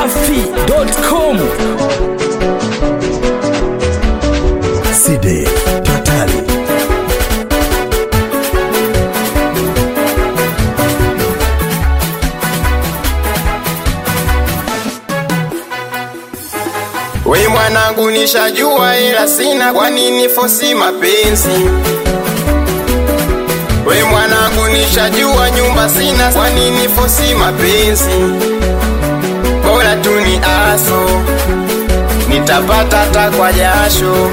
dachimsafi.com Side Totali We mwanangu nishajua ila sina kwa nini fosi mapenzi We mwanangu nishajua nyumba sina kwa nini fosi mapenzi Bora tu ni aso nitapata hata kwa jasho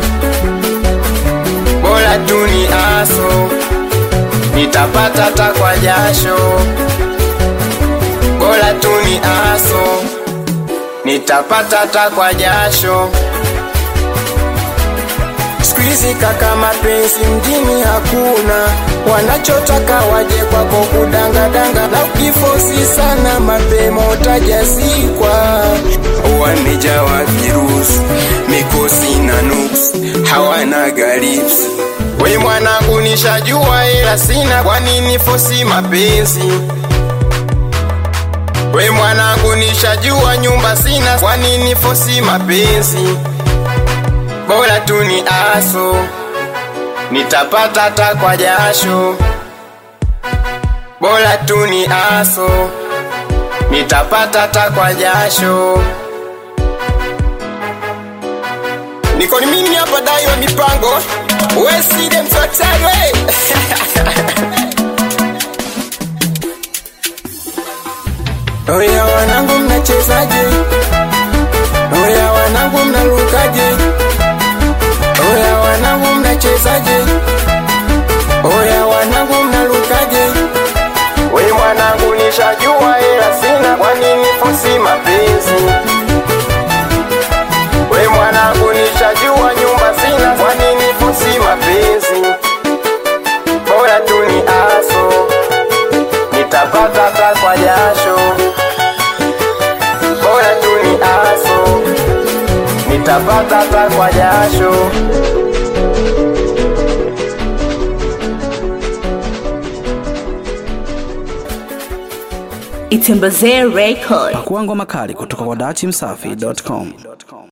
Bora tu ni aso nitapata hata kwa jasho Bora tu ni aso nitapata hata kwa jasho. Siku hizi kaka, mapenzi mjini hakuna, wanachotaka waje kwako kudangadanga, na ukifosi sana mapema utajazikwa. Wamejawa virusi, mikosi na nuksi, hawana garips. We mwanangu, nishajua ila sina, kwa nini fosi mapenzi? We mwanangu nishajua nyumba sina, kwa nini fosi mapenzi? Bora tu ni aso, nitapata hata kwa jasho. Bora tu ni aso, nitapata hata kwa jasho. Niko ni mimi hapa dai wa mipango, we side mfatari we Oya wanangu mnachezaje? Oya wanangu mnarukaje? Oya wanangu mnachezaje? Oya wanangu mnarukaje? We mwanangu nishajua ila sina kwa nini fosi mapenzi? We mwanangu nishajua nyumba sina kwa nini fosi mapenzi? Bora tu ni aso nitapata hata kwa jasho bora tu ni aso nitapata hata kwa jasho Itembezee Record. Pakua ngoma kali kutoka kwa dachimsafi.com.